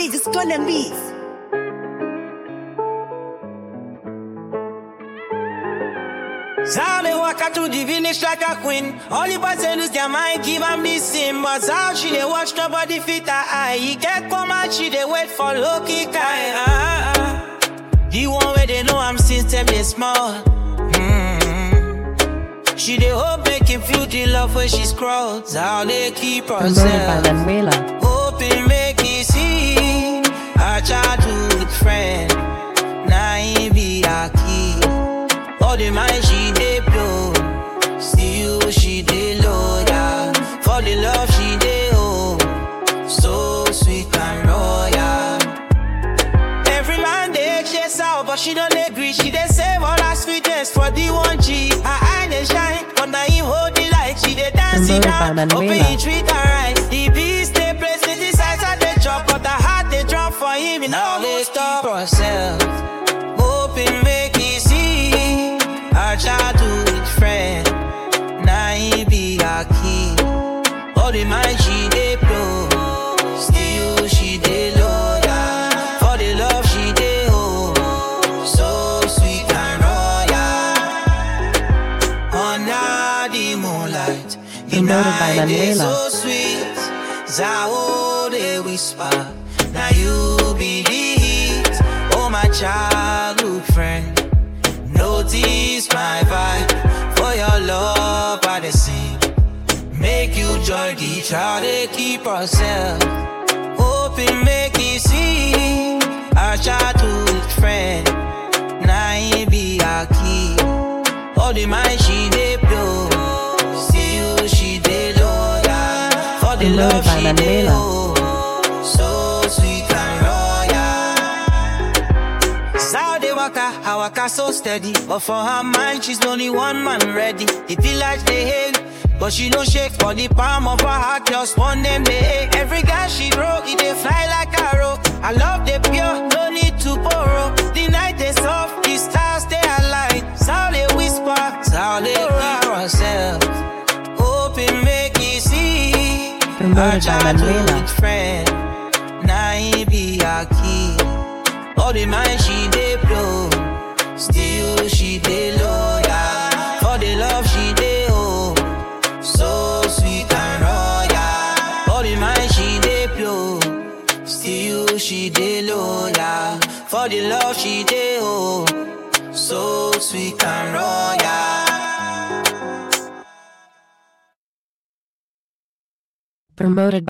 DJ Stolen Beats. How they walk out to the village like a queen. Only boys they lose their mind, give them this sin. But how she they watch nobody fit her eye. He get come out, she they wait for lucky guy. Ah, ah. The one where they know I'm since them they small. Mm. She they hope make him feel the love when she scrolls. How they keep Promoted by herself. Manuela. Hoping make it see our childhood friend. Now he be a key. All the mind she dey blow. Still she dey loyal. For the love she dey owe. So sweet and royal. Every man they chase out, but she don't agree. She dey save all her sweetness for the one G. Her eye they shine, but now he hold the light. She dey dance it Promoted by down, Manuela. hoping he treat her right. The beast they place the decides at the drop, but her heart they drop for him. He now they stop herself, hoping make he see her childhood friend. Now he be her key. All the mind she dey blow, still she dey loyal. For the love she dey owe, so sweet and royal. Under the moonlight, the Promoted by night is Manuela. so sweet. Zao they whisper, now you be the heat. Oh my childhood friend, notice my vibe. For your love I dey sing. Make you join the child, they keep herself. Hoping make you see our childhood friend. Now he be our key. All the mind she dey blow. Still she dey loyal. For the Promoted love by she dey Manuela. owe. So sweet and royal. Sao they waka, I waka so steady. But for her mind, she's only one man ready. The village they hate, but she no shake for the palm of her heart. Just one name they hate. Every guy she grow, it they fly like arrow. I love the pure, no need to borrow. The night they soft, the stars they align. Sao they whisper, sao they keep herself. Hoping make it see. Promoted Her by childhood Manuela. friend. Now he be a key. All the mind she dey blow. Still she dey loyal. For the love she dey owe. So sweet and royal. All the mind she dey blow. Still she dey loyal. For the love she dey owe. So sweet and royal. Promoted